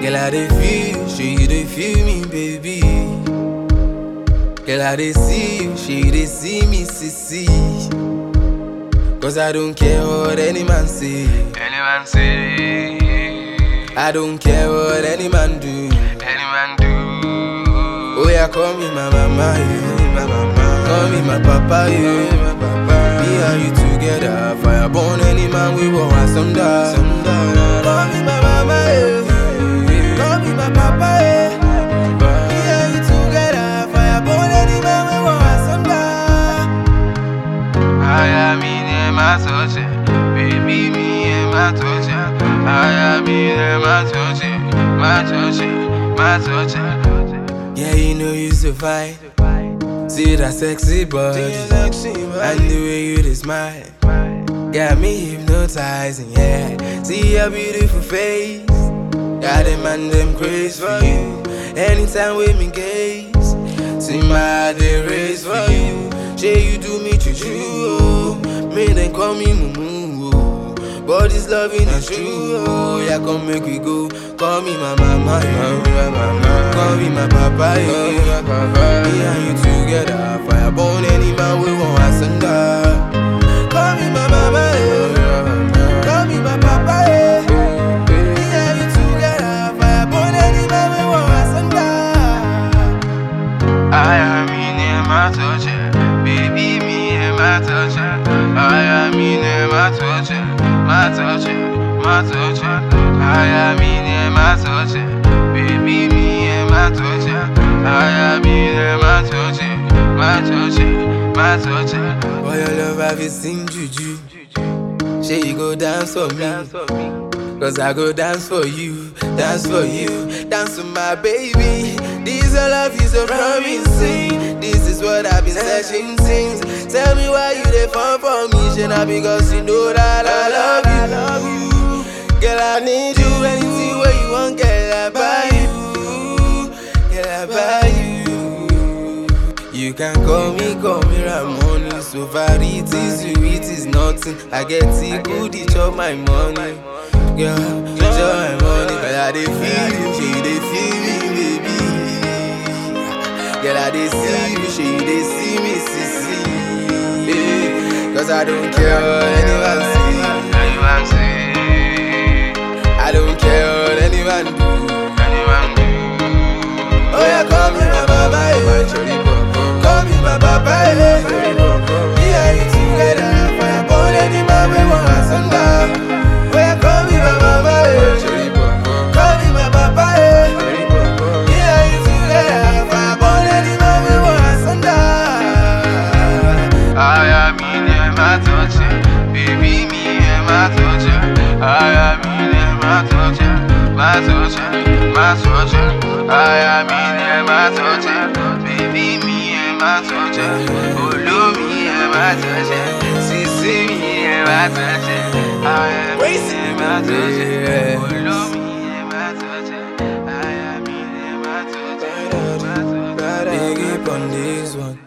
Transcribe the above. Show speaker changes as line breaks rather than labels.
Girl, I dey feel, sure you dey feel me, baby. Girl, I dey see you, sure you dey see me, sissy. Cause I don't care what any man say.
Any man say,
I don't care what any man do.
any man do.
Oh yeah, call me my mama, you.
my mama,
Call me my papa, you.
my papa.
Me and you together, fire burn any man we want want some die. Call me my mama, you. Call me my papa, yeah. Me and you together, fire burn any man we want want some die.
I am in my touch, baby, me and my touch. I am in my touch, my touch, my touch.
Yeah, you know you so fine. See that sexy body, and the way you dey smile. Got me hypnotizing, yeah. See your beautiful face. Got them and them craze for you. Anytime with me gaze, see my heart they race for you. Say you do me juju, oh. Me then call me mumu, oh. But this loving is true, oh. Yeah, come make we go. Call me my mama, yeah. Call me my papa, yeah. Me and you together, fire burn any man we want asunder. Call me my mama, yeah. Call me my papa, yeah. Me and you together, fire burn any man we want asunder.
I am in my touch, baby, me and my touch. I am in my touch, my touch, my touch. I am in my touch, baby, me and my touch. I am in my touch, my touch, my touch.
For your love, I've seen juju. Say you go dance for me. Cause I go dance for you, dance for you, dance for my baby. This your love is so promising. This is what I've been searching since. Tell me why you dey fall for me, should not because you know that I love you. Girl, I need you anything where you want, girl, I buy you. Girl, I buy you. You can call me, call me Ramoni. So far it is you, it is nothing. I get it good, it chop my money. Girl, you chop my money, cause I dey feel you, she dey feel me, baby. Girl, I dey see you, she dey see me, sissy. Yeah, Cause I don't care what anyone say.
Anyone say,
I don't care what anyone do.
anyone do.
Oh yeah, call me my mama, yeah. Call me my papa, yeah. Me and you together, fire burn any man we want asunder. Oh yeah, call me my mama, yeah. Call me my papa, yeah. Me and you together, fire burn any man we want asunder.
I am in my touch, baby, me and my touch. I am in my touch, my touch, my touch. I am in my touch, baby, me and my touch. Follow me and my touch, see, see me and my touch. I am in my touch, follow me and my touch. I am in my touch, my touch, my touch.
Big up on this one.